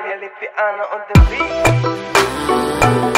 Piano on the beat.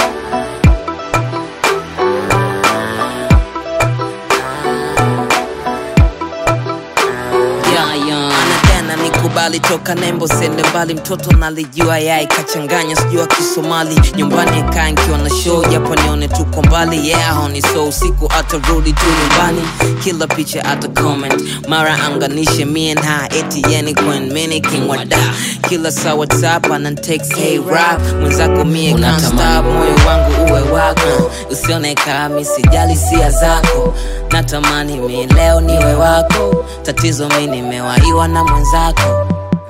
anadana nikubali toka nembo sende mbali mtoto nalijua yai kachanganya sijua kisomali nyumbani kaa nkiwa na show japo nione tuko mbali yeah honi so usiku atarudi tu nyumbani kila picha ata comment mara anganishe mie na eti yeni kwen mini king wa da kila saa whatsapp anantext hey rap mwenzako mie can't stop moyo wangu uwe wako usione kami sijali sia zako natamani mi leo niwe wako tatizo mi nimewaiwa na mwenzako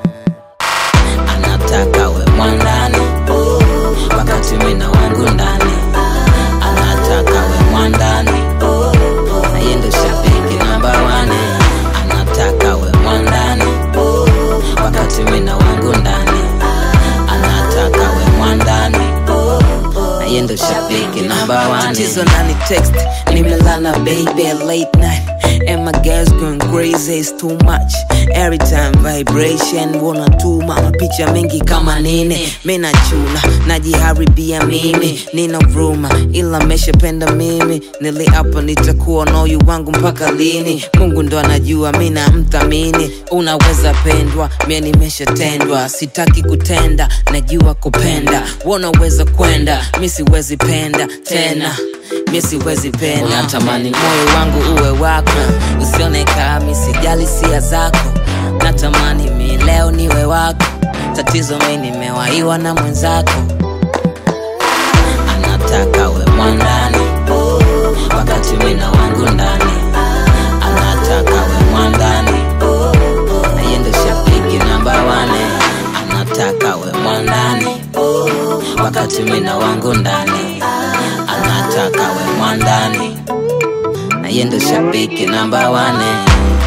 anataka we mwandani wakati mi na wangu ndani anataka we mwandani na yeye ndo shabiki namba wane anataka we mwandani wakati mi na wangu ndani anataka we mwandani na yeye ndo shabiki namba wane tatizo nani text nimelala baby late night And my girls going crazy, it's too much Every time vibration, wanna tuma mapicha mengi kama nini Mina chuna, najiharibia mimi Nina vruma, ila meshapenda mimi Niliapa nitakuwa na uyu wangu mpaka lini Mungu ndo anajua, mina mthamini Unaweza pendwa, mie nimeshatendwa Sitaki kutenda, najua kupenda Wanaweza kwenda, mi siwezi penda tena mi siwezi penda natamani moyo wangu uwe wako usione kami sijali sia zako natamani mi leo niwe wako tatizo mi nimewaiwa na mwenzako anataka we mwandani wakati mi na wangu ndani anataka we mwandani na yeye ndo shabiki namba wane anataka we mwandani wakati mi na wangu ndani anataka we mwandani na yeye ndo shabiki namba wane